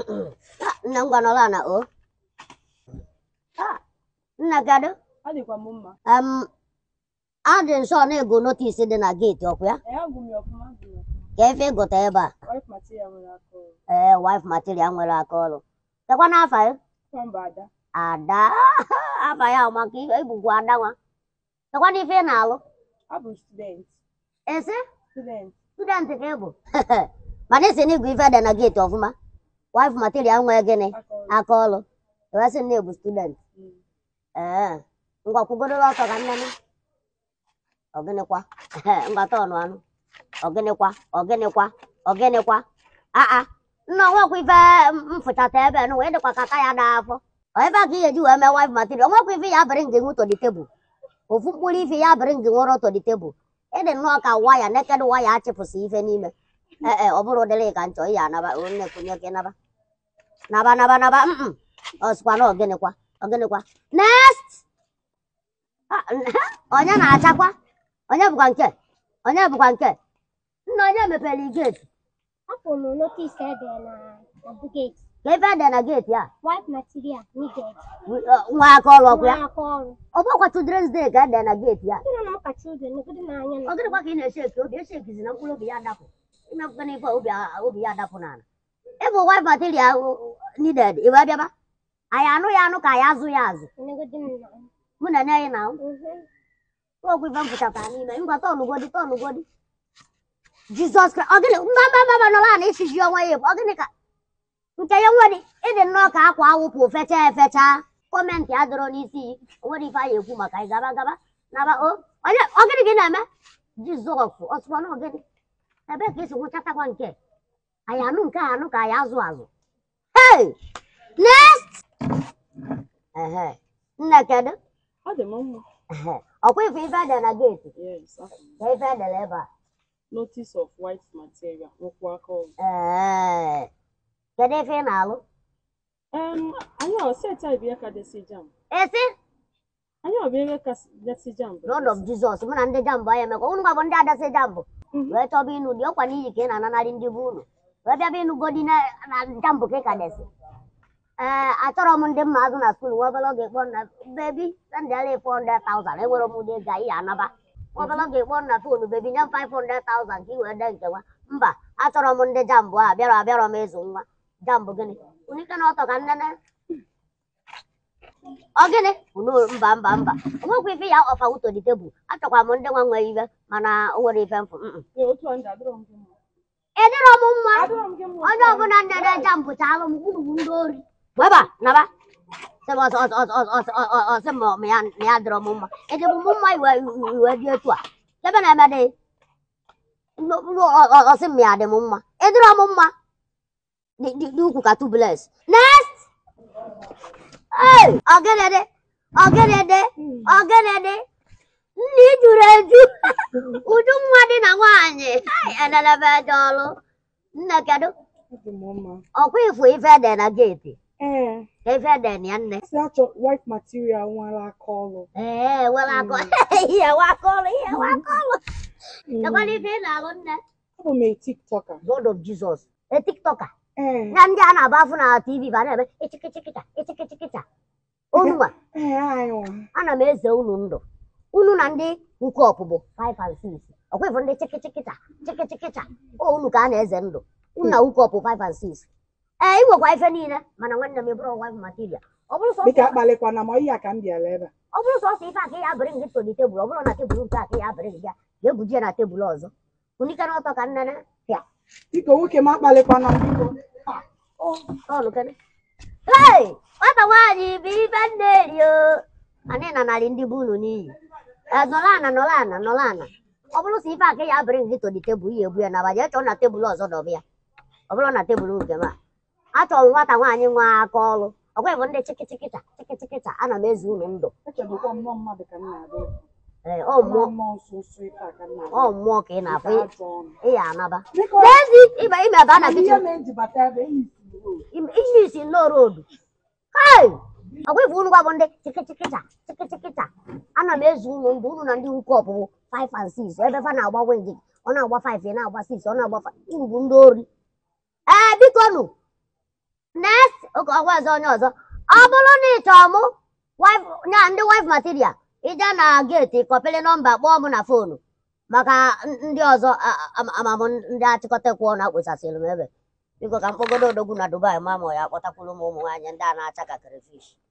nna m gwanọla na o Ah, nna gado adịkwa m mma em adị nsọ na-ego notis dị na geeti ọkwa ya ee agụ m ya ọfụma agụ m ya ọfụma ka efe ịgụta ebe a wife material nwere aka ọrụ ee wife material nwere aka ọrụ tekwa n'afa ya nwamba ada ada afa ya ọ maka ibugwu ada nwa tekwa n'ife ị na-alụ abụ student esi student student ka ị bụ mana esi na igwu ife dị na geeti ọfụma wife material nwee gịnị aka ọrụ aka ọrụ ewesị na ebu student Mm. ee ngwa kwugoro ọtọ ka nne m ọgịnịkwa ngwata ọnụ anụ ọgịnịkwa ọgịnịkwa ọgịnịkwa aa nna nwekwa ife mfụchata ebe nụ wee dịkwa ka aka ya daa afọ ọ ebe a ka ị ga-eji wee mee wife material nwekwa ife ya bịrị ngị nwụtọ dị tebụl ofu mkpụrụ ife ya bịrị ngị nwụrụ ọtọ dị tebụl ịdị nnọọ ka waya neked waya achịpụsị ife n'ime ee e ọ bụrụ ụdịrị ka nchọ ihe anaba onye kwunye ka naba naba naba naba mm ọsịkwa na ọgịnịkwa ọgịnịkwa next Ah, onye na-achakwa onye bụkwa nke onye bụkwa nke nna onye mepere geeti Afọ m notice ede na na bucket. ka ebe ede na geeti a White material needed. wi- ọ, nwa aka ọrụ ọkụ ya Nwa aka ọrụ. ọ bụkwa children's day ka ede na geeti a Ndị nọ maka children negodo n'anya ọ na gịnịkwa ka ị na-eche eke obi eche ekizi na mkpụrụ obi ya adapụ imepụta n'ife a obi a- obi ya adapụ n'ala ịbụ wife material needed ị wee bịaba anyị anụ ya anụ ka anyị azụ ya azụ negodo m na. mụ na nne anyị na Mhm. okwu ife m pụtara n'ime ngwa tọnụgodi tọnụgodi jizọs kraịst ọgịnị mba mba mba mba nọla na isiji ọnwa ya ebu ọgịnị ka nke ya nwere ịdị nnọọ ka akwa awụpụ fecha efecha kọmentị adịrọ n'isi onwere ife anyị ekwu maka anyị gaba gaba naba o onye ọgịnị gị na-eme jizọs ọsụkwa na ọgịnị ebe ka esi nwụchatakwa nke anyị anụ nke a anụ ka anyị azụ azụ hey next ehe nne kedu ọ dị m mma ehe ọkwa ife ife dị na geeti yes afọ m. ka ife edere ebe a notice of white material nwekwa aka ọrụ Ee, kedu ife ị na-alụ em anyị ọ seti anyị bụ ya ka desi jam esi anyị ọ bụ ebe ka desi jam bụ Lord of Jesus mụ na ndị jambụ anyị emekọ unu gwa bụ ndị adasị jambụ Mhm. wee chọba ịnụ dị ọkwa n'iyi ka ị na-ananarị ndị bụ unu wee bịaba ịnụ godi na na jambụ ka ị ka desi ee achọrọ m ndị mma azụ na skuul nwa obere oge kpọọ na bebi sendịala 400,000 enwere m ụdị ego anyị anaba nwa obere oge kpọọ na fonu bebi nye m 500,000 ka ị wee dee nke nwa mba achọrọ m ndị jambụ a bịara abịarọ m ịzụ nwa jambụ gịnị unu ike na ọtọ ka nnene ọ gịnị unu mba mba mba onwekwa ife ya ọfa wuto dị tebụl achọkwa m ndị nwa nwere ife mana o nwere ife mfụ mm, mm. Ee, otu a ndị adịrọ m gị mma ịdịrọ m mma adịrọ m gị mma onye ọbụla nnede jambụ chalụ m gburu ndị ori weba naba sị m ọsọ ọsọ ọsọ ọsọ ọsọ ọ- ọ- ọsị m ma ya na ya dịrọ m mma ịdịbụ m mma iwe iwe dị etu a ebe na-eme dị Nụ- nụ- ọ- ọ- ọsị m ya dị m mma ịdịrọ m mma dị dị- dị ukwu ka tubules next Hey, ọgịnịdị ọgịnịdị ọgịnịdị nne juru eju uju nwa dị na nwaanyị Hai, edelebe eje ọrụ nne kedu Ọ dị m mma ọkwa ifu ife ede na geeti ee ka ife ede na ya nne si achọ white material nwere aka ọrụ ee were akọ ihe waka ọrụ ihe waka ọrụ chekwala ife ị na-alụ nne abụ m a tiktoker God of Jesus e tiktoka ee ya ndị a na-agba afụ na tv ba na-eme ịchịkịchịkịcha ịchịkịchịkịcha unu nwa ee anyị nwa ana m eze unu ndụ unu na ndị nke ọpụbụ 5 and 6 ọkwa ifu ndị chịkịchịkịcha chịkịchịkịcha o unu ka a na-eze ndụ unu na ụka ọpụ 5 and 6 ee ị nwekwa ife niile mana nwanne m ịbụrụ wife material ọ bụrụ sọsọ dịka akpalikwana ma ihe a ka m bịara ebe a ọ bụrụ sọsọ ife a ka ya bịrị gị toli tebụl ọ bụrụ na tebụl nke a ka ya bịrị gị ya ga-ebujie na tebụl ọzọ unike n'ọtọ ka nnene pịa biko nwoke m akpalikwana m biko Ah, oh. tọọlụ kene hei nwata nwaanyị bụ ife nne eri o anyị na narị ndị bụ unu n'iyi Ee, nọrọ ana nọrọ ana nọrọ ana ọ bụrụ sọ ife a ka ya bịrị gị toli tebụl ya ebu ya na abaja chọọ na tebụl ọzọ dọba ya ọ bụrụ na tebụl nke m a achọrọ m nwata nwaanyị nwa aka ọrụ ọkwa bụ ndị chịkịchịkịcha chịkịchịkịcha ana m ezu unu ndụ echebụkwa mmụọ mmadụ ka m na-abịa ee ọ mmụọ mmụọ mmụọ nso nso ife a ka m ọ na-abịa mmụọ ka ị na-afụ Nke ajọ ọnụ ịya anaba biko n'ezi ịba ime ebe a na ihe kichin na-eji bata ebe enyi si ruo ihe isi nnọọ roodu hei ọkwa ife unu gwa bụ ndị chịkịchịkịcha chịkịchịkịcha ana m ezu unu ndụ unu na ndị ukwu ọpụpụ 5 and 6 ebe fa na-agba wingị ọ na-agba 5 ị na-agba 6 ọ na-agba 5 unu bụ ndị ori ee biko nụ nwoke ọgwazi onye ọzọ ọ bụrụ na ị chọọ mụ wife nya ndị wife material ije na geeti kọpịrị nọmba kpọọ m na foonu maka n- ndị ọzọ a- a- amamụ ndị achịkọta kwuo na akpụsasịrị m ebe biko ka mkpọgodo odogwu na dubai ma ma ya akpọtakwuru m ụmụ nwaanyị ndị a na-acha ka crayfish